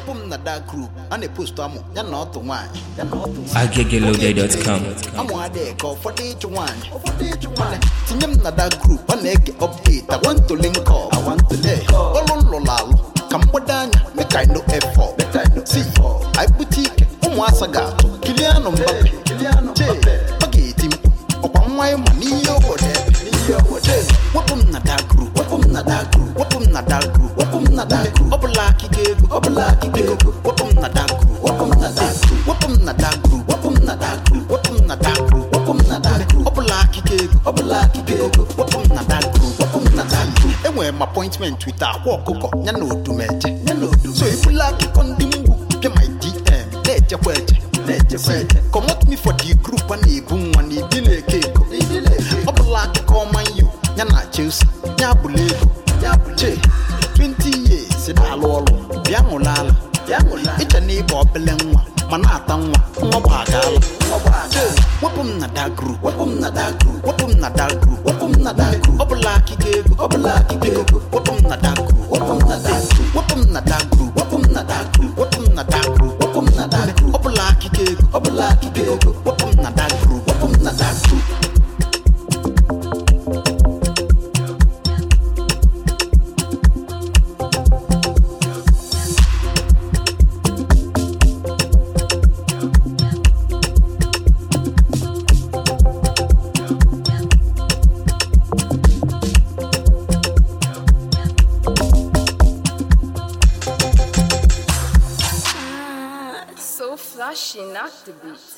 wepụ m na da group a na-epostu amụ ya na ọtụ nwaanyị agegelode.com amụ adịghị ka ụfọdụ ịchụ nwaanyị Mana tinye m na da group a na-ege update I want to link up ọlụ nlụrụ alụ ka mgbado anya make I no effort si anyị bute ike ụmụasa ga-atụ Kylian Mbappe Che, ọ ga-eti mkpu ọkwa nwa ịma n'ihe obodo ebe wepụ m na da group wepụ m na da group wepụ m na da group wepụ m na da group ọ bụla akịga ego ọ bụla akịga ego wepụ m na da group wepụ m na da group wepụ m na da group wepụ m na da group wepụ m na da group wepụ m na da group ọ bụla akịga ego ọ bụla akịga ego wepụ m na da group wepụ m na da group enwere m appointment with akwa ọkụkọ ya na odumeje so ebula akụkọ ndị mgbu bịa my dm na-echekwa eche comot me for the group a na-ebu nwa na ibi na-eke ego ọ bụla akụkọ Man U ya na Chelsea ya bụla ego che 20 years na-alụ ọrụ bịa ṅụla ala iche na ịba obele nwa ma na-ata nwa nwa bụ agaala che wepụ m na da group wepụ m na da group wepụ m na da group wepụ m na da group ọ bụla akịga ego ọ bụla akịga ego wepụ m na da group wepụ m na da group wepụ m na da group wepụ m na da group wepụ m na da group wepụ m na da group ọ bụla akịga ego ọ bụla akịga ego wepụ m na da group wepụ m na da group So flashy, not the beat.